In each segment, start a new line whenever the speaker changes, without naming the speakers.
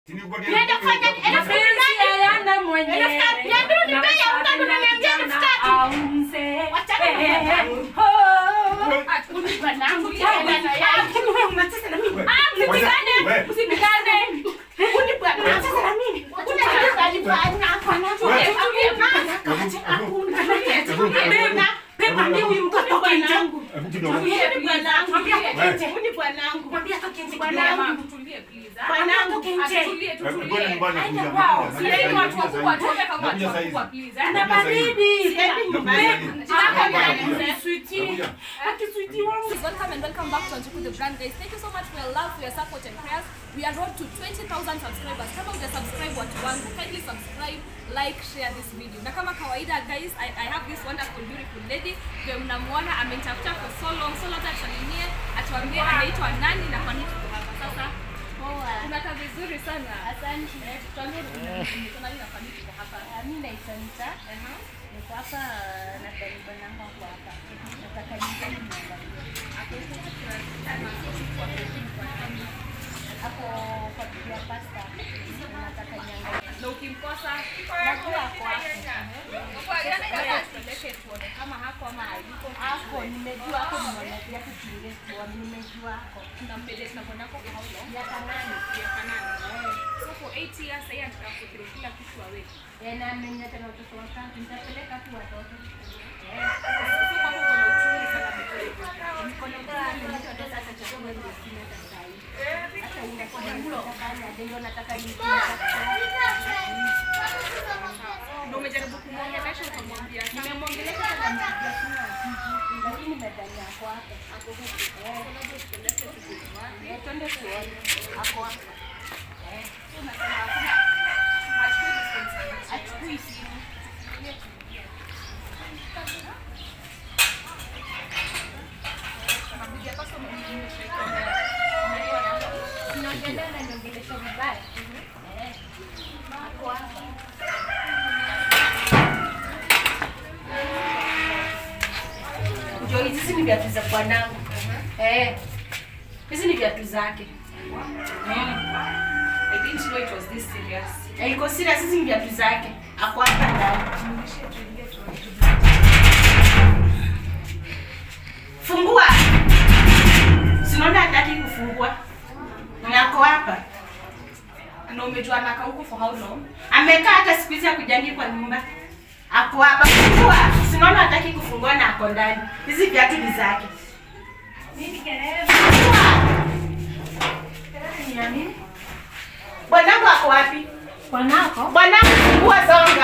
Niende kufanya elfu kumi na nane. Elfu kumi na mbili nipe ya utano na niambia elfu tatu. Wachana na mwanangu. Unipa nangu tena na yangu. Ah, msipigane. Msipigane. Unipa nangu. Unataka nifanye hapana.
Welcome and welcome back to Anjuku the Brand guys. Thank you so much for your love, for your support and prayers. We are road to 20,000 subscribers. Kama uja subscribe watu wangu, kindly subscribe, like, share this video. Na kama kawaida guys, I, I have this wonderful beautiful lady. Ndio mnamuona amenitafuta for so long. So labda tusalimie, atuambie anaitwa nani na kwa nini tuko hapa. Sasa unakaa vizuri sana.
Asante.
Eh, tuambie ni kwa nini na kwa nini tuko hapa.
Mimi naitwa Nita. Niko hapa na karibu namba kwa hapa. Nataka nijue hapo kwa bibi ya pasta. Nataka niangalie.
Na ukimkosa
Najua ako hapo.
tupeleke tuone kama hako ama hayuko.
Hapo nimejua hapo nimeonekea kujiuliza tuone nimejua hapo.
Tunampeleka tunakwenda kwa how long?
Miaka nane.
Miaka nane. So for 8 years sasa anataka kufikiria kila kitu awe.
Eh, na mimi tena watoto watatu nitapeleka tu watoto.
So kama uko na uchungu sana mbele.
Niko na furaha nimetoka sasa chakula ndio sina hata saa hii. Hata unakuwa na mlo kafanya ndio nataka nijue.
Ndio umejaribu kumwongelesha ukamwambia
Nimemwongelesha sana mpigia simu ajiji, lakini medani ako hapa.
ako huku. So labda tupeleke tujue wapi.
Eh, twende tuone. Ako hapa.
So unasema hakuna hachukui responsibility.
Achukui simu.
Nakuja kwa sababu mimi
Tunaongelea na niongelesha vibaya. Eh, ako hapa. Ndio hizi ni viatu za bwanangu. Eh. Hizi ni viatu zake.
I didn't know it was this serious.
Eh, iko serious hizi ni viatu zake. Ako hapa ndani. Fungua. Sinaona hataki kufungua. Nako hapa.
Na umejua anakaa huko for how long?
Amekaa hata siku hizi hakujangi kwa nyumba. Ako hapa. Fungua. Sinaona hataki kufungua na ako ndani. Hizi viatu ni zake. Fungua. Ni ya nini? Bwanangu ako wapi?
Bwanako?
Bwanangu fungua songa.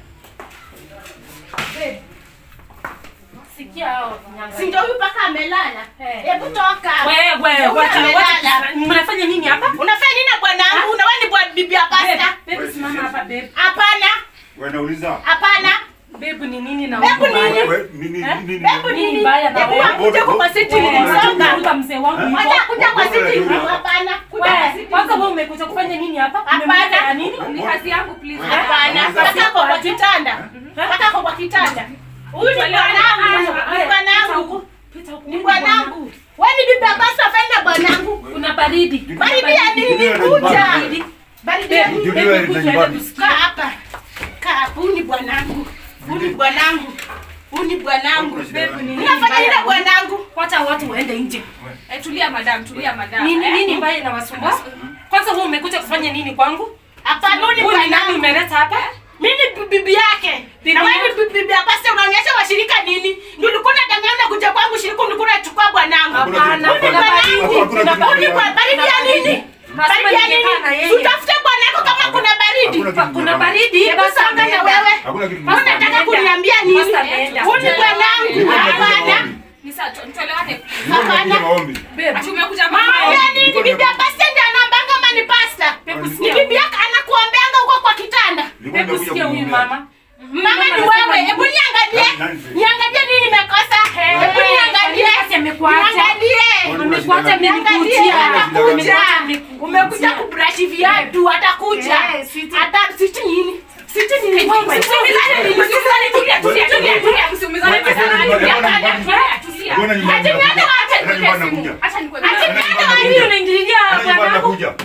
Sikia hao nyanga.
Si ndio huyu paka amelala?
Eh.
Hebu toka.
Wewe,
Huyu
wacha
amelala.
wacha. Mnafanya nini hapa?
Unafanya nini na bwanangu? Una wewe ni bwana bibi ya pasta?
Babe, babe, simama hapa babe.
Hapana.
Wanauliza.
Hapana.
Babe ni nini na
Babe,
huyu
nini?
mbaya?
We- nini
Eh?
nini?
Hebu
Nini
nini?
mbaya na
Hebu
wewe?
akuje huko kwa siti songa.
Kumbuka mzee wangu yuko.
Wacha kuja kwa
Wewe,
siti.
wewe.
Hapana. Kuja kwa
Wewe,
siti.
kwanza wewe umekuja kufanya nini hapa?
Hapana.
Umemleta ya nini?
Ni kazi yangu please.
Hapana. Paka ako kwa kitanda. Paka ako kwa kitanda. Huyu ni bwanangu. Ni bwanangu.
Pita huku.
Ni bwanangu. Wewe ni bibi ya pasta fenda bwanangu.
Kuna baridi.
Baridi ya nini? Kuja. Baridi ya nini?
Juliwa
Babe,
ni
kuja
nyumbani.
tusikie.
Kaa hapa. Kaa hapa. Huyu ni bwanangu. Huyu ni bwanangu. Huyu ni bwanangu.
Babe,
nini
Unafanya nini na
mbaya?
bwanangu?
Wacha watu waende nje.
Eh, tulia madam, tulia madam.
Nini
Eh?
nini mbaya inawasumbua? Kwanza wewe umekuja kufanya nini kwangu?
Hapana, huyu ni
Huyu ni nani
bwanangu.
umeleta hapa?
Mimi ni bibi yake.
Bibi
Na wewe
yake?
ni bibi ya pasta unaonyesha washirika nini? Ndio ulikuwa unadanganya kuja kwangu shirika ulikuwa unachukua bwanangu.
Hakuna
Hapana,
kitu-
kuna
hakuna-
baridi.
hakuna
Kuna
kitu-
Huyu ni kwa baridi ya nini?
Nasema
Baridi ya
ningekaa na
nini?
yeye.
Tutafute bwanako kama kuna baridi.
Hakuna kitu-
Kuna baridi.
Hebu
basi
songa na
ameenda.
wewe.
Hakuna kitu-
Wewe unataka kuniambia nini?
Pasta ameenda.
Huyu ni bwanangu.
Nilikuwa nimekuja
Hapana.
maombi.
Ni sawa, tu- tuelewane.
Nilikuwa nimekuja maombi.
Babe,
Ati umekuja
Mama
mama.
ya nini? Bibi ya pasta ndiye anaambanga ama ni pasta? Ni bibi yake anakuombeanga huko kwa kitanda.
Nilikuwa
hebu
nimekuja
sikia huyu
kumwombea.
mama.
Mama ni wewe. Hebu niangalie.
Nani?
Niangalie nini nimekosa. Hebu niangalie.
Basi amekuacha.
Niangalie.
Amekuacha
Niangalie.
amenikujia.
Atakuja.
Amekuja.
Umekuja kubrush viatu. Atakuja.
Eh, sweetie.
Ata siti nini? Siti nini?
Usiumizane, usiumizane, tulia, tulia, tulia, tulia, usiumizane
Wewe,
sana.
wewe,
Tulia,
wewe,
tulia,
wewe,
tulia, tulia.
Mbona nyumbani
Ati
nakuja?
niende wapi?
Mbona nyumbani nakuja?
Acha nikuwe-
Ati
Mbona
niende
nyumbani
wapi?
nakuja?
unaingilia
Mbona nyumbani
bwanangu?
nakuja?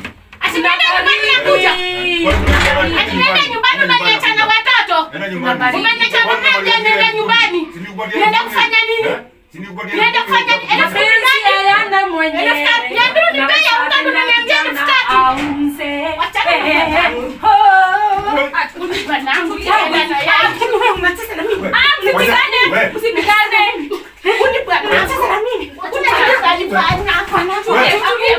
Ati nenda nyumbani nakuja. Ati nenda nyumbani umeniacha na watoto.
Nenda nyumbani.
Umeniacha na mama nenda nyumbani. Nenda kufanya nini? Nenda kufanya nini? Elfu kumi
Mapenzi
nani?
hayana mwenyewe.
Elfu tatu. Niambie unipee ya utatu na niambie elfu tatu.
Au mzee.
Wachana na
Eh,
matatu.
oh.
Ati bwanangu, tulia na yai.
Lakini wewe unacheza na mimi.
Ah, msipigane.
Wewe.
Msipigane. Huyu bwana unacheza na mimi. Kuna kitu alifanya.
Wewe.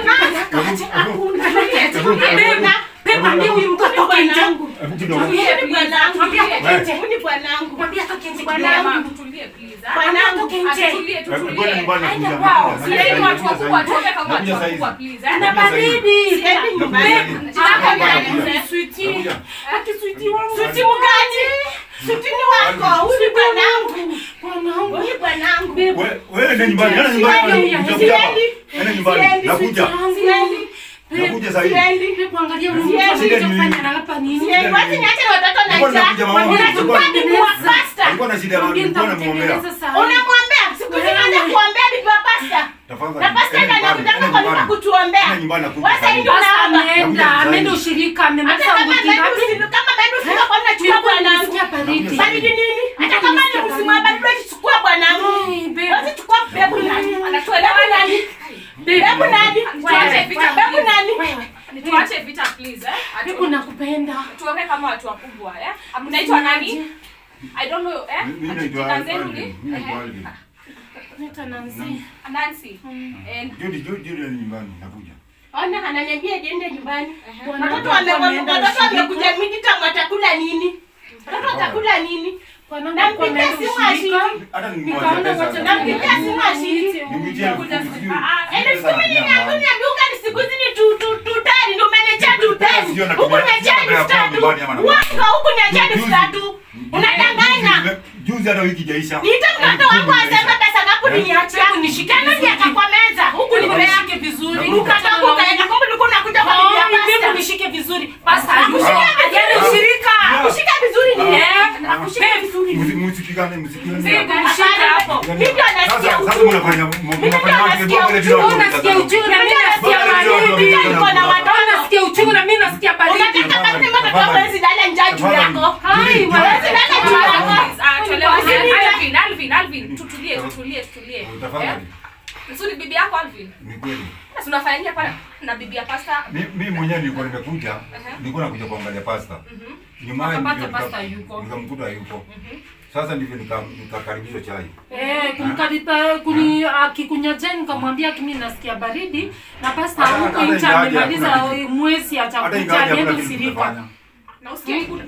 Hakuna.
Pepa ndio huyu mtoto
Huyu
kinja.
bwanangu. Huyu bwanangu.
Mwambie atoke nje.
Huyu bwanangu.
Mwambie atoke nje
Bwanangu.
bwanangu.
Tutulie please. ah.
Bwanangu.
Atoke nje.
Tutulie, tutulie.
Kwenda nyumbani nakuja.
Aende kwao.
Nakuja
Sasa hivi watu
saizi.
wakubwa tuombe kama watu
Nakuja
wakubwa
saizi.
please. ah.
Ana baridi.
Siendi nyumbani.
Jitaka
Nakuja.
nani?
Sweetie.
Nakuja.
Ati sweetie wangu.
Suti mgani? Suti ni wako. Huyu bwanangu.
Bwanangu.
Huyu bwanangu.
Wewe- wewe nenda nyumbani. Nenda
Siendi.
nyumbani. Nitakuja hapa.
Siendi.
Nenda nyumbani.
Siendi.
Nakuja.
Siendi.
Nakuja saizi.
Siendi.
Hebu angalia huyu
Siendi.
mtoto anachofanya na hapa nini?
Siendi. Wacha niache watoto na
Nilikuwa
njaa.
nakuja mama wangu.
Unachukua bibi wa pasta.
Alikuwa na shida ya
Mwambie
nilikuwa namwombea.
nitamtengeneza saa hii.
Unamwombea. Siku hizi unaanza kuombea bibi wa pasta.
Tafadhali.
Na pasta
Nenda
ndio
nyumbani.
anakuja
Nenda
kwa nyumba
nyumbani.
kutuombea.
Nenda nyumbani nakuja
Sasa
saizi.
hivi
Sasa
unaomba.
ameenda,
Nakuja
ameenda
saizi.
ushirika,
Hata
amemaliza
kama
wiki
bado
ngapi?
usi- kama bado usika kwa nachukua
Nilikuwa
bwanangu.
nimesikia baridi.
Baridi nini? Hata kama ni msimu wa baridi usichukue bwanangu.
Ai, babe.
Wacha chukua bebu nani?
Anatuelewa
Bebu nani? Bebu nani?
Tuache vita
Bebu
please.
nani?
Tuache vita please. eh. Atu-
Hebu nakupenda.
tuongee kama watu wakubwa eh. Mnaitwa nani? I don't know eh.
Mimi
Ati
naitwa
jina zenu
Alvin.
ni?
Mimi naitwa
Ehe.
Alvin.
Naitwa Nancy.
Nancy. And
Judy, Judy, Judy ni nyumbani. Nakuja.
Ona ananiambia niende nyumbani.
Bwana
Watoto
wangu
wame-
ameenda
watoto
ushirika.
wamekuja midterm watakula nini? Watoto watakula nini?
Bwana
Na
wangu
mpigia
ameenda
simu
ushirika.
ashiki.
Hata
Nikaona
nimwambia
wacha
pesa.
Nampigia simu ashiki.
Nimpigie elfu kumi, sijui.
Elfu kumi ni yangu niambia uka ni siku hizi ni tu- tu- tu tani, ndio umeniachia tu tani.
Sijui anatumia-
Huku niachia
sijui
elfu
anapewa
tatu.
nyumbani ama anapewa.
Wanga huku niachia elfu
Juzi-
tatu. Unadanganya.
Juzi- Juzi hata wiki ijaisha.
Niite mtoto wangu aseme pesa ngapi uliniachia.
Hebu nishike
Tena niaka kwa meza. Huku
Hebu
nipea.
nishike vizuri.
Ukatoka ukaenda kumbe ulikuwa unakuja kwa bibi ya
Oh,
pasta.
hebu nishike vizuri. Pasta,
Ah.
ajali
Ah.
ushirika.
Ah.
Kushika vizuri ni
Eh,
yeye. Akushika vizuri ni
Musi- Msipigane, msipigane.
Babe, nishike hapo.
Mimi ndio nasikia
Sasa- sasa
uchungu.
mnafanya mnafanya
ndio
wake
nasikia
kwa vile
uchungu,
bila
Unasikia uchungu na mimi nasikia
Baba, ndio watu
baridi.
wamekutana
Niko na
hapa.
watoto.
Nasikia uchungu na mimi nasikia baridi.
Unataka kama ni mtoto wako hawezi lala njaa juu yako.
Hai,
Judy,
hawezi
Judy.
lala juu yako.
Ah, tuelewe.
Usiniite.
Alvin, Alvin, Alvin, tutulie, tutulie, tutulie.
Tafadhali.
Eh? Nzuri bibi yako Alvin.
Ni kweli.
Na tunafanya nini hapa na bibi ya pasta?
Mi- Mimi mwenyewe nilikuwa nimekuja, nilikuwa nakuja kuangalia pasta. Nyumaye
Akapata
ndio
pasta
nika-
yuko.
Nikamkuta yuko. Sasa ndivyo nika- nikakaribishwa chai.
Eh, kumkaripa kuni akikunyajia nikamwambia kimi nasikia baridi na pasta
Hata-
huko
hata
nje
ingawaje
amemaliza
hakuna kitu.
mwezi
Hata
atakuja
ingawaje
alienda
hakuna kitu
ushirika.
tumefanya.
Na usikie uko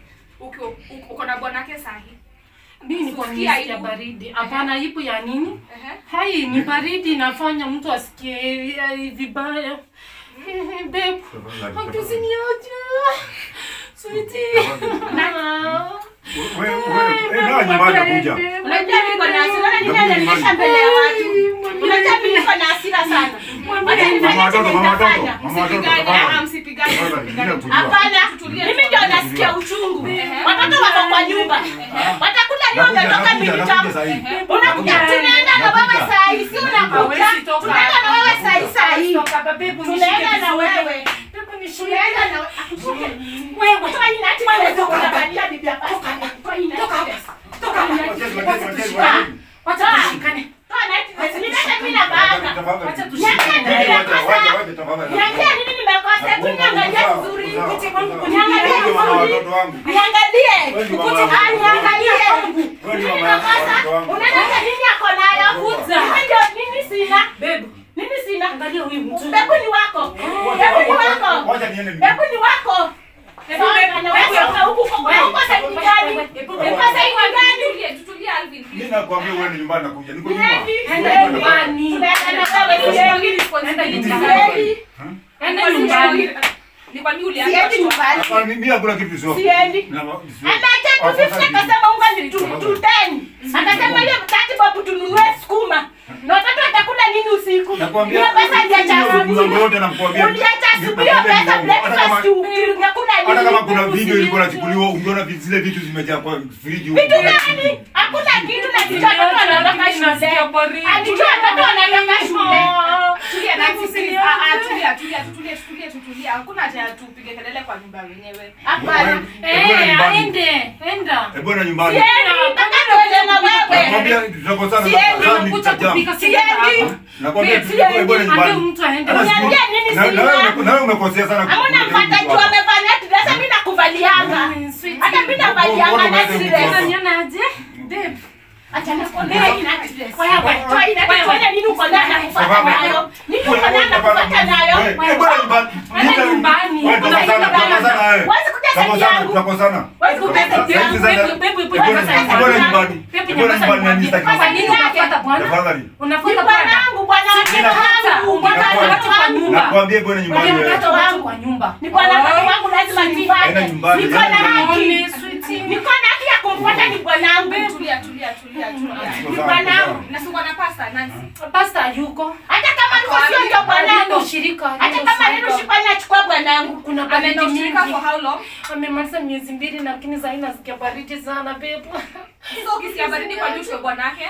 uko uko na bwanake sahi.
Mimi nilikuwa
Usikia
nimesikia
aibu.
baridi. Hapana, ipo ya nini?
Ehe.
Hai, ni baridi inafanya mtu asikie eh, vibaya. Eh, Babe,
Tafadhali,
akiziniaje? Sweetie. Ah.
Wewe wewe, eh, na nyumbani nakuja.
Unajua niko na hasira na nini ananilisha mbele ya watu. Unajua mimi niko na hasira sana. Wacha nifanye
Mama watoto,
chenye
mama watoto,
nitafanya.
mama watoto,
Msipigane,
tafadhali.
ah, msipigane,
Tafadhali,
msipigane.
bila kujua.
Hapana,
Tutulie,
mimi ndio nasikia uchungu.
Ehe.
Watoto wako kwa nyumba. Watakula leo
Nakuja,
wametoka
nakuja,
militamu.
nakuja saa hii.
Unakuja tunaenda na wewe saa hii, si unakuja.
Hawezi toka.
Tunaenda na wewe saa hii saa hii.
Toka, babe,
Tunaenda
nishike
na
vizuri.
wewe.
Babe, nishike.
Tunaenda na wewe. Akushike.
Wewe.
Toa hii nati wewe ndio unavalia bibi ya pasta. Toa hii nati. Toka hii nati.
Wacheni, wacheni, wacheni, wacheni.
Wacha tushikane.
Toa nati. Nileta mimi na baba.
Tafadhali.
Wacha
Niambie
tushikane.
nini
Wacha, wacha,
nimekosa.
wacha, tafadhali.
Niambie nini nimekosa. Hebu niangalie vizuri.
Sawa,
Niangalie
sawa.
Niangalie
Wewe ndio mama
vizuri.
watoto wangu.
Niangalie.
Wewe ndio
Ukuje
mama
ah, niangalie.
Wewe ndio
Nini
mama
nimekosa?
watoto wangu.
Unataka nini ako nayo?
Kuza.
Mimi ndio nini sina?
Babe,
Nini sina?
angalia huyu mtu.
Bebu ni wako. Bebu ni wako.
Wacha niende mimi.
Bebu ni wako. Sawa, na wewe uko huku huko huko sasa gani? Uko sasa gani?
Tutulie, tutulie Alvin. please.
Mimi nakwambia wewe ni nyumbani nakuja. Niko nyuma.
Niendi.
Enda nyumbani.
Tunaenda na wewe
Tusipangie
siendi.
responsibility.
Siendi.
Enda nyumbani.
Ni kwa nini ulianza
Siendi
kutoa?
nyumbani.
Hapana, mimi hakuna kitu sio.
Siendi.
Na- sio.
Ameacha tu fifty akasema unga ni tu tu ten. Akasema hiyo tati babu tununue sukuma. Na watoto watakula nini usiku?
Nakwambia
Hiyo pesa uliacha
hiyo
asubuhi.
mambo yote nakwambia.
Uliacha asubuhi hiyo
Nakwambia
pesa
ni mambo. Hata
breakfast
kama-
unakula
hata kama kuna
nini?
video ilikuwa inachukuliwa ungeona vi- zile vitu zimejaa kwa friji huko.
Vitu gani? Hakuna kitu na kitu watoto wanatoka shule. Alijua watoto wanatoka shule.
Tulia Nancy, please. Ah, ah, tulia, tulia, tutulie, tutulie, tutulie. Hakuna haja ya tupige kelele kwa nyumba wenyewe.
Hapana.
Eh, bwana nyumbani.
aende enda
Eh, bwana nyumbani.
Siendi, mpaka tuende na wewe.
Nakwambia tutakosana
Siendi,
sasa
unakuja
nitajaa.
kupika
Siendi.
Nakwambia
Siendi.
tu- eh, bwana
ambie
nyumbani.
mtu aende
Hata siku-
Uniambie nini
na- na
sina?
wewe ume- na wewe umekosea sana.
Hamna mpata juu amevalia dress, mimi nakuvalianga. Hata mimi navalianga
Mbona
na
umeanza
dress.
kutoka?
Unanionaje? Babe.
Acha nakwambia hii na dress.
Wewe,
Toa hii na dress, tuone nini uko ndani na kufuata nayo. Nini uko ndani na kufuata nayo?
Wewe, eh, bwana nyumbani.
Enda
Nita-
nyumbani.
wewe, tutakosana,
Unaenda
tutakosana, wewe.
Huwezi kutesa
Tutakosana,
yangu.
tutakosana.
Huwezi kutesa
Sasa
yangu.
hivi sasa-
Babe, babe, babe,
Eh, bwana-
sasa-
eh, bwana nyumbani.
Babe,
Eh, bwana
nyamaza
nyumbani,
nikwambie.
sitaki
Kwa
mambo.
nini unafuata bwana?
Tafadhali.
Ni
Unafuata bwana?
bwanangu, bwana watoto wangu, bwana
Unafuata
watoto
watu kwa
wangu.
nyumba.
Nakwambia bwana nyumbani.
Wewe
wewe.
unaleta watu kwa nyumba.
Ni bwana watoto wangu lazima
Enda
nifuate.
nyumbani,
Niko na
enda
haki.
Ole, sweetie.
Niko na haki ya kumfuata ni bwanangu.
Tulia, tulia, tulia, tulia.
Tuko
Ni
sawa,
bwanangu.
tuko
Na si uko na pasta, Nancy?
Pasta yuko.
Hata kama niko sio ndio
Nenda
bwanangu.
ushirika.
Hata
nenda
kama neno
ushirika.
shikwa nachukua bwanangu.
Kuna
Ameenda
baridi
ushirika
mingi.
for how long?
Amemaliza miezi mbili lakini sasa inasikia baridi sana babe.
So ukisikia baridi kwa juu tuwe bwanake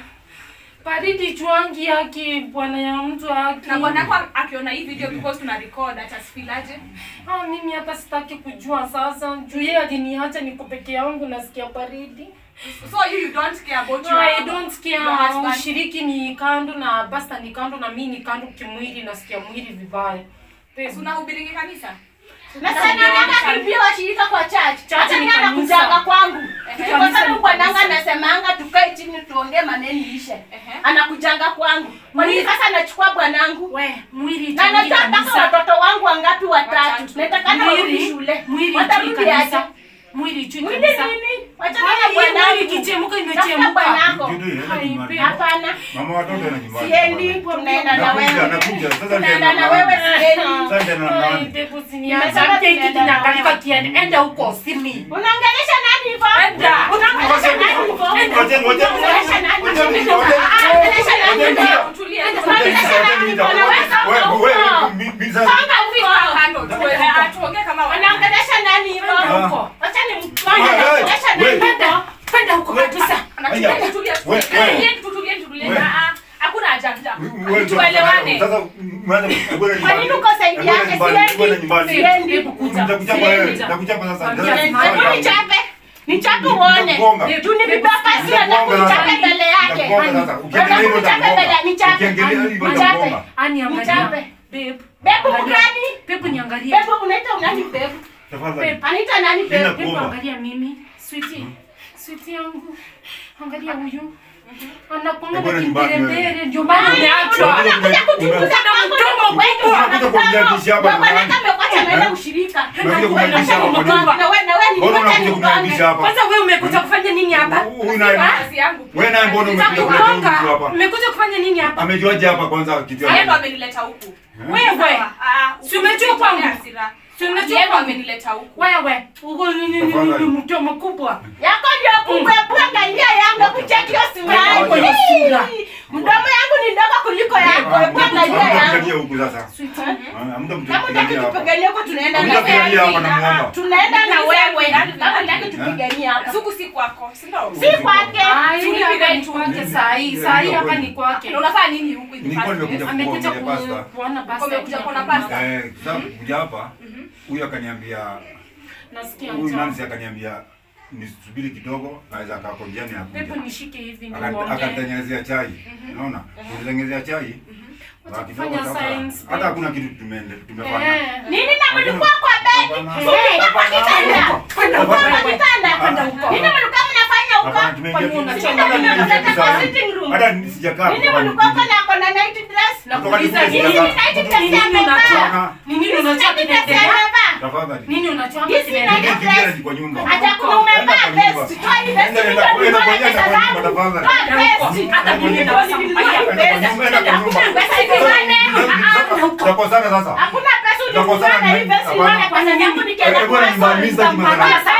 Baridi chwangi yake bwana ya mtu yake.
na bwanako akiona hii video because tuna record atasifilaje?
Ah, mimi hata sitaki kujua sasa. Juu yeye aliniacha niko peke yangu nasikia baridi.
So you, you don't care about
No,
your,
I don't care.
your husband?
Ushiriki ni kando na pasta ni kando na mimi ni kando kimwili nasikia mwili vibaya. Babe,
Si unahubiringi kanisa?
Na sana nataka kimbia washirika kwa church.
Church
Hata
ni
mimi
kanisa.
anakujaga kwangu.
Ehe.
Kwa sababu bwanangu anasemanga tukae chini tuongee maneno ishe.
Ehe.
Anakujanga kwangu. Kwa nini sasa anachukua bwanangu?
we mwili
Na
itangi
najua mpaka
kanisa.
watoto wangu wangapi watatu.
Watatu.
Natakana warudi
Mwili
shule.
mwili ichui
Watarudi aje?
kanisa. Mwili ichui
Mwili
kanisa.
nini? Wachana
Haya,
na
hii mwili
bwanangu.
ikichemuka
Tafuta
imechemuka.
bwanako.
Kitu, enda
Hai,
nyumbani.
babe.
Hapana.
Mama watoto enda nyumbani.
Siendi,
tafadhali.
tunaenda na
Nakuja,
wewe.
nakuja. Sasa
Tunaenda
ndio
na wewe siendi.
Sasa ndio na
Ai,
nani?
babe, usiniache.
Nimesema
Mke hiki
tunaenda
kinaangalika
na
kiende. Enda huko simi.
Unaongelesha nani hivyo?
Enda.
Unaongelesha nani hivyo?
Wacheni, wacheni.
Unaongelesha nani hivyo?
Wacheni, wacheni.
Ah, ongelesha nani
Wacheni.
hivyo?
Tulia.
Unaongelesha nani hivyo? Unaweza
Wewe,
huko.
wewe, mi- mi- sasa-
Songa huko.
Kando, tuwe- ah, tuongee kama wana-
Unaongelesha nani hivyo?
Ah.
Wacha ni
Ah, hey,
unaongelesha nani
wait.
hivyo?
Kwenda huko kabisa.
Anachukulia,
Aya.
tutulie,
We-
tutulie,
we-
tutulie, tutulie.
we-
Ah, ah, hakuna haja ya-
wewe,
tuelewane.
Sasa mwanza kwenda
Kwa nini uko saidi yake?
Kwenda
Siendi.
nyumbani.
Siendi.
Hebu kuja.
Nitakuchapa wewe,
Siendi.
nitakuchapa sasa.
Kwambia
Sasa-
simama.
Hebu nichape. Nichape uone.
Nitakugonga.
Tu nimebeba sio na kunichape mbele yake.
Nitakugonga sasa. Ukiendelea hivyo
Nichape
nitakugonga.
mbele, nichape.
Ukiendelea hivyo
Nichape.
nitakugonga.
Ani angalia.
Nichape.
Babe.
Bebu
Angalia.
gani?
Babe niangalie.
Bebu unaita nani bebu?
Tafadhali.
Anaita nani
Nina-
bebu?
Babe
Kuomba.
angalia mimi. Sweetie. Sweetie yangu. Angalia huyu. Anakuanga
Hebu
na
nyumbani wewe.
kimbelembele ndio maana umeachwa.
Unakuja
Unakuja kuchunguza mambo na mkwetu.
Unakuja kuniaibisha hapa
Bwana
nyumbani.
kama kwacha naenda ushirika.
Unakuja kuniaibisha hapa kwa nini?
Na wewe na wewe ni
Mbona
kwacha
unakuja
ni
kuniaibisha hapa?
Kwanza wewe umekuja kufanya nini hapa?
Huyu naye-
Kazi yangu.
Wewe naye mbona umekuja kuleta huyu
Nitakugonga.
mtu hapa?
Umekuja kufanya nini hapa?
Amejuaje hapa kwanza kitu ya
Yeye ndo
nini?
amenileta huku.
Wewe.
Sawa, ah,
Si umejua kwangu?
hasira.
Si unajua
Yeye ndo
kwangu?
amenileta huku.
Wewe, uko nini nini
Tafadhali.
mtu mkubwa.
Yako ndio kubwa angalia yangu kucheki hiyo simu
Wewe
yangu.
ndio sura.
Mdomo yangu ni ndogo kuliko yako. Hebu angalia yangu.
Hamtapigania huku sasa.
Sweetie.
Ah,
Kama
hamtapigania
unataka
hapa.
tupiganie huko tunaenda na
Hamtapigania hapa
wewe.
namuomba.
Tunaenda na wewe.
Nani?
Kama unataka tupiganie hapa.
Suku si kwako, si ndio?
Si kwake.
Ah, yule hapa ni kwake saa hii. Saa hii hapa ni kwake.
Na unafanya nini huku in the
Nilikuwa
first place?
nimekuja
Amekuja
kukuangalia pasta.
ku- kuona basta.
Umekuja kuona pasta?
Eh, sasa kuja hapa huyu akaniambia
Nasikia
huyu
njaa.
Nancy akaniambia nisubiri kidogo naweza akaa kwa njiani
Pepo
akuja.
nishike hivi
Aka-
niongee.
Akanitengenezea chai. Unaona? Kunitengenezea chai.
Wacha
Ba kidogo
kufanya
sasa.
science,
Hata
babe.
hakuna kitu tumeende tumefanya.
Eh.
Nini na mlikuwa kwa bed?
Hapana.
Hey, hapa
Hapana.
kitanda.
Kwenda huko.
Hapa
wewe.
kitanda.
Kwenda huko.
Nini mlikuwa mnafanya huko?
Hapana, tumeingia
Kwani
tu-
unachoma
hata
nini?
nimeingia tu
Unataka
saa hii.
sitting room?
Hata sijakaa
Nini
kutoka
mlikuwa
nikuja.
kwa na na night dress?
Nakuuliza
Kutoka
nini?
nikuja.
Nini night dress
Nini
amevaa?
unachoma? Nini unachoma
Night dress
kinaendelea?
amevaa?
Tafadhali.
Nini unachoma
Hizi
kinaendelea?
night
Nikiingia
dress.
ni kwa nyumba.
Hata kuna umevaa
Enda kwa
vest.
nyumba.
Toa hii vest
Enda-
ndio
enda-
ndio
enda kwa
pesa
nyumba, enda kwa nyumba,
zangu.
tafadhali.
Toa
Enda huko.
vest.
Hata mimi
Enda
naweza
kwa
kumpatia
nyumba,
pesa.
enda kwa nyumba.
Pesa zingine.
Tutakosana sasa.
Hakuna pesa
Tutakosana
ulizokuwa na hii
na-
vest
hapana.
unaona pesa zangu nikienda
Eh, bwana,
kwa
nimaliza
sasa.
kimaneno.
Pesa yangu.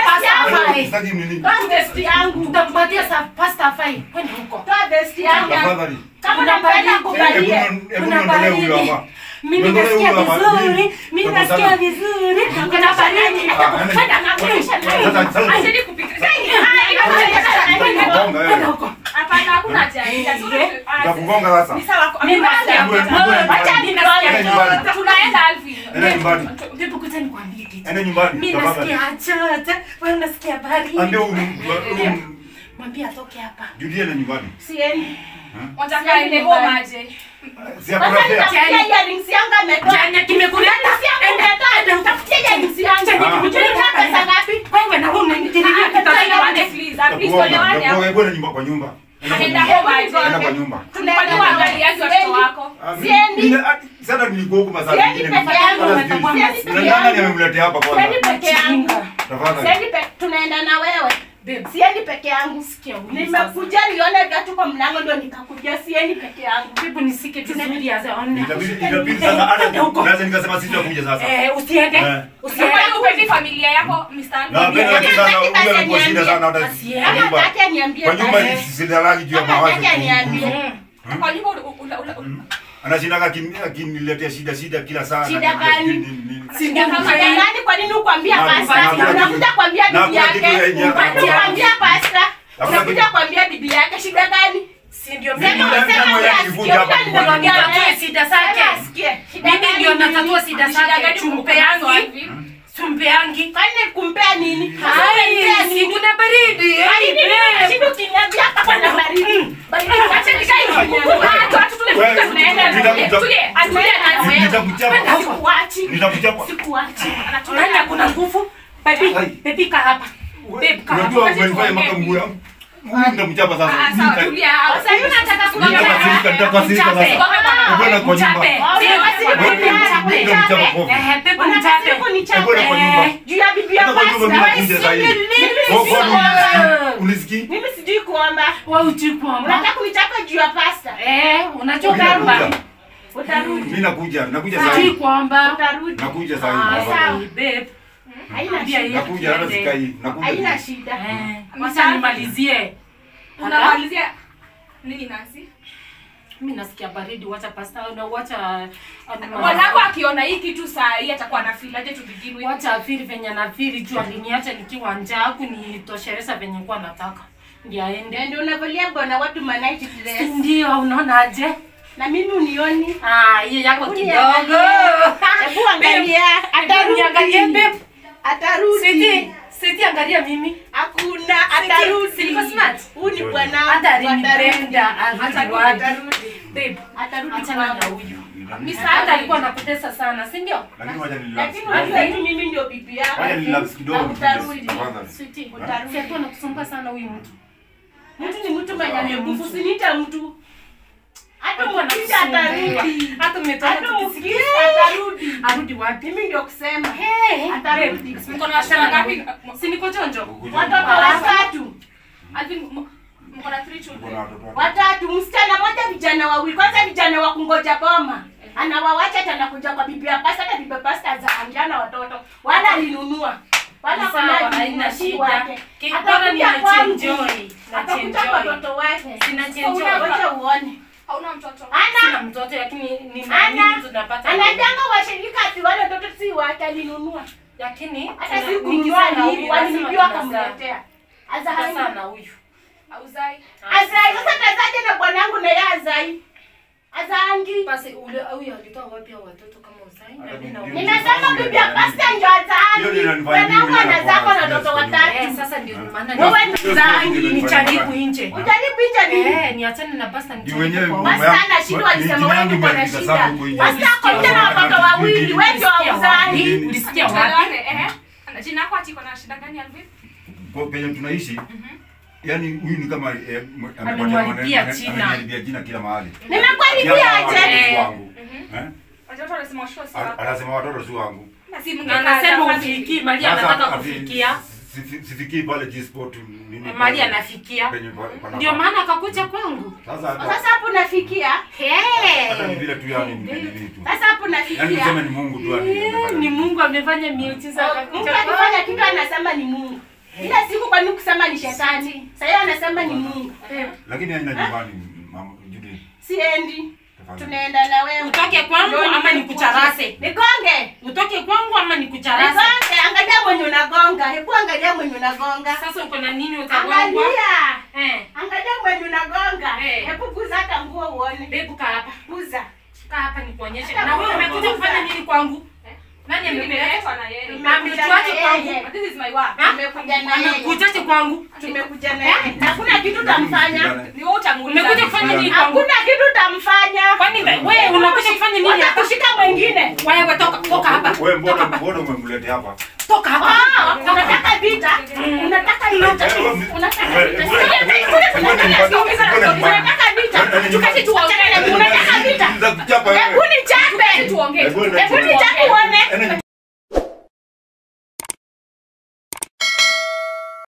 afai.
Sitaki nini.
Toa vesti yangu.
Tutampatia sa pasta afai. Kwenda huko.
Toa vesti yangu.
Tafadhali.
Kama
Kuna
unapenda
baridi.
kuvalia.
Hebu hebu
Kuna
niondolee huyo
baridi.
hapa.
Mimi
Niondolee
nasikia
huyo hapa.
vizuri.
Mimi-
Mimi
Tafadhali.
nasikia vizuri. Kuna baridi.
Ah, ende.
Kwenda na kuisha.
Sasa sasa.
Acheni kupika.
Gonga
Kwenda
wewe.
huko.
Hapana, hakuna haja.
Nitakugonga sasa.
Ni sawa.
Mimi nasikia
Hebu- hebu-
vizuri.
hebu-
Wacha
hebu-
ninasikia
Enda nyumbani.
vizuri.
Tunaenda Alvin.
Enda nyumbani.
Hebu kuja nikwambie kitu.
Enda nyumbani.
Mimi
Tafadhali.
nasikia chote. Wewe unasikia baridi.
Ambia um- um-
Mwambie atoke hapa.
Julie enda nyumbani.
Siendi.
Wataka aende home aje.
Si hakuna
Sasa
fare.
nitafutia earrings yangu ametoa.
Chenye kimekuleta.
Enda, enda, nitafutia earrings yangu.
Chenye
Ah.
kimekuleta pesa ngapi? Wewe na wewe unanitiriria
Tuelewane,
kitaka
please. At least
Nitakugonga.
tuelewane.
Nitakugonga. Hebu enda nyumba kwa nyumba. Enda kwa
Enda
nyumba.
home aje.
Enda kwa nyumba.
Kwani waangaliaje watoto wako?
Ah, mi-
Siendi.
nime- ah, Sasa nilikuwa huko masaa
Siendi
mengine.
peke yangu,
Hata
natakuwa
sijui.
siendi
Na
peke
nani
yangu.
amemletea hapa
Siendi
kwanza?
peke yangu.
Tafadhali.
Siendi pe- tunaenda na wewe.
Babe.
Siendi peke yangu.
Sikia huyu
Nimekuja nione viatu kwa mlango ndio nikakuja. Siendi peke yangu.
Hebu nisike vizuri azaone.
Itabidi itabidi sasa hata naweza nikasema sisi tunakuja sasa.
Eh, usiende.
Eh.
Usiende.
Kwani upendi familia yako Mr. Alvin?
Na penda lakini sasa
Hataki
huyo
basi
amekuwa shida
aniambie.
sana hata
Asiye.
kwa nyumba.
Hataki aniambie
Kwa nyumba
basi.
sidalali juu ya
Kama
mawazo.
hataki aniambie.
Mm.
Kwa nyumba ula- ula- ula-
Anashindaga akin- akiniletea shida shida kila saa.
Shida
na-
gani?
ni- ni- ni-
Si ndio
Kama
mzee?
nani kwa nini ukwambia
Na-
pasta?
na- na-
Unakuja kuambia
na-
bibi
na- kitu
yake.
yenye-
Unakuja kuambia pasta.
Hakuna
Unakuja
kitu-
kuambia bibi yake shida gani?
Si ndio
Mimi
mimi
ndio
Sema
ndio
wewe
nilikuja
asikie,
hapa
wewe ndio
kwa nyumba.
nitatue shida zake.
Sema asikie. Shida
Mimi
gani
ndio
ni
natatua
nini?
shida
Shida
zake.
gani
Chumpeangi.
Alvin?
Chumpeangi.
Kwani kumpea nini?
Hai, si kuna baridi.
Kwani nini?
Babe.
Shida ukiniambia hapa kuna baridi. Baridi acha nikae chini.
Watu, watu tunakuja,
Wewe,
tunaenda.
nita-
Tulie, atulie na wewe.
Nitakuchapa.
Sikuachi.
Nitakuchapa.
Sikuachi.
Nani kuna nguvu? Baby,
Hai.
baby kaa hapa. Babe kaa hapa.
Unajua umenifanya mpaka mguu yangu. Huyu nitamchapa sasa.
Ah, sawa, tulia.
Sasa hivi unataka kuongea.
Nitakasirika, nitakasirika
Mchape.
sasa. Ukwenda kwa nyumba.
Mchape.
Oh,
Sio,
unataka
babe,
kunichapa,
mchape.
Nitamchapa
kunichapa.
kofi.
Eh, babe,
Unataka
mchape.
kunichapa.
Ukwenda kwa nyumba.
Eh.
Juu ya bibi ya
Hata kwa nyumba mimi
pasta.
nakuja sasa hivi.
Mimi
Kwa
sijui
kwani
kuomba.
unisikii? Unisikii?
Mimi sijui kuomba.
Wewe hujui kuomba.
Unataka kunichapa juu ya pasta.
Eh, unajua
Mimi
kuomba.
nakuja.
Utarudi.
Mimi nakuja, nakuja sasa
Hujui
hivi.
kuomba.
Utarudi.
Nakuja
Ah,
sasa hivi.
sawa, babe.
Haina
Ambia
shida.
yeye
Nakuja hata
tuende.
sikai. Nakuja.
Haina shida.
Eh, wacha nimalizie.
Unamalizia nini Nancy?
Mimi nasikia baridi, wacha pasta na wacha
Mwanangu akiona hii kitu saa hii atakuwa na feel aje to begin with.
wacha afiri venye nafiri juu aliniacha nikiwa njaa kunitosheleza venye kuwa nataka ndio aende.
Ndio unavalia bwana watu manaiti dress.
Ndio unaonaje?
Na mimi unioni.
Ah, hiyo yako
Hebu
kidogo.
niangalie. Hebu angalia.
Niangalie
Atarudi.
babe.
Atarudi.
Siti, siti angalia mimi.
Hakuna atarudi.
si niko smart?
Huyu ni bwana.
Hata
wangu,
alinipenda, arudi
Atarudi.
wapi?
Atarudi.
Babe,
Atarudi
achana na
kwangu.
huyu.
Mr.
Hata alikuwa
Alvin.
anakutesa sana, si ndio?
Lakini wacha nilapse
Lakini
kidogo.
unajua hivi mimi ndio bibi yako.
Wacha nilapse kidogo.
Na utarudi.
Tafadhali.
Siti,
Utarudi.
si alikuwa anakusumbua sana huyu mtu.
Mtu ni mtu mwenye nguvu, usiniite mtu. Hata
Alikuwa
mkisha
anakusumbua.
atarudi.
Hata umetoka
Hata
tukisikia.
mkisha atarudi.
Arudi wapi?
Mimi ndio kusema.
Hey,
Atarudi.
babe,
Mko na wasichana ngapi?
Si niko chonjo?
Kukuja.
Watoto watatu.
Alvin, m- mko na three
Uko
children.
na watoto wangapi?
Watatu, msichana moja, vijana wawili. Kwanza vijana wa kungoja boma. Anawawacha hata anakuja kwa bibi ya pasta, hata bibi ya pasta za anjana watoto. Wala alinunua. Wala
Sawa,
kuna
haina
alinunua si
shida.
wake.
Ki-
Atakuja
bora ni
kwangu.
najienjoy,
Atakuja
najienjoy.
kwa watoto wake.
Sinajienjoy.
So, unangoja uone.
Hauna mtoto.
Sina
Ana
mtoto lakini ni
ana
nini tunapata.
anajanga washirika ati wale watoto si wake alinunua.
Lakini
Hata
tuna-
si kununua
nikizaa na
ni
huyu,
walinibiwa
lazima tunazaa.
akamletea.
Tutazaa
Azai.
na huyu.
Hauzai.
Azai sasa tazaje na bwanangu na yeye azai. Azangi.
Basi ule huyu alitoa wapi hao watoto kama uzai? Na mimi na huyu.
Nimesema bibi ya pasta ndio
Hiyo
azangi.
ndio inanifanya
Bwanangu
mimi
anazako na
ninakuwa
watoto
serious
watatu.
Eh, sasa ndio maana
Wewe
ni
ni zangi.
ni jaribu nje.
Ujaribu nje nini?
Eh, niachane na pasta
Ndio wenyewe
nijaribu
mama
kwa.
Basi
yangu-
ana shida, walisema
jina
wewe
yangu
uko na
imeandika
shida.
sana huko nje.
Basi ako nje na watoto wawili, wewe ndio
Ulisikia
hauzai.
wapi? Ulisikia wapi?
Tuelewane, ehe. Na Jina yako ati iko na shida gani Alvin?
Kwa penye tunaishi yani huyu ni kama eh, m-
Amemharibia
amepata-
jina.
ameniharibia jina kila mahali.
Nimekuharibia
Pia
aje?
watoto si wangu. Eh?
Watoto wanasema washua si
A-
wako.
Anasema watoto si wangu.
Na si
Na
mngekaa
anasema
hapa
ufikii, Mali
Sasa
anataka
ati-
kufikia.
si- si- Sifikii pale G-Sport nini.
Mali
pale,
anafikia.
penye pa- pana-
Ndio maana akakuja kwangu.
Sasa hata
Sasa hapo nafikia.
hata ni
Hey.
vile tu yani ni nini tu.
Sasa hapo
Yaani
nafikia.
tuseme ni Mungu tu yani.
Eh,
amefanya.
Ni Mungu amefanya miujiza
Mtu
akakuja
akifanya
kwangu.
kitu anasema ni Mungu. Ile siku kwani kusema ni shetani. Sasa yeye anasema ni Mungu.
Lakini haina nyumbani mama Judith.
Siendi.
Tafadhali.
Tunaenda na wewe.
Utoke kwangu ama nikucharase?
Nigonge.
Utoke kwangu ama nikucharase?
Nigonge, angalia mwenye unagonga. Hebu angalia mwenye unagonga.
Sasa uko na nini utagongwa?
Angalia.
Eh.
Angalia mwenye unagonga.
Eh.
Hebu guza hata nguo uone.
Bebu kaa hapa.
Guza.
Kaa hapa nikuonyeshe. Na wewe umekuja kufanya nini kwangu? Nani amepeleka?
na yeye.
Ametuache kwangu.
This is my work.
Ha?
Tumekuja na yeye.
Amekujaje kwangu?
Tumekuja na yeye. Na Hakuna kitu tamfanya.
Ni wewe utamuuliza.
Umekuja kufanya nini kwangu?
Hakuna kitu tamfanya.
Kwani wewe unakuja kufanya nini hapa?
Watakushika mwingine.
Wewe toka toka hapa.
Wewe mbona
Toka hapa.
mbona umemleta hapa?
Toka hapa.
Ah, unataka vita? Unataka vita?
Eh, wewe-
Unataka
wewe-
vita?
wewe-
Unataka
wewe-
vita?
wewe- wewe-
Unataka vita?
wewe-
Tukati tuongee. Unataka vita?
Nitakuchapa
Hebu
wewe.
nichape.
Tuongee.
Hebu
Hebu
nichape.
nichape.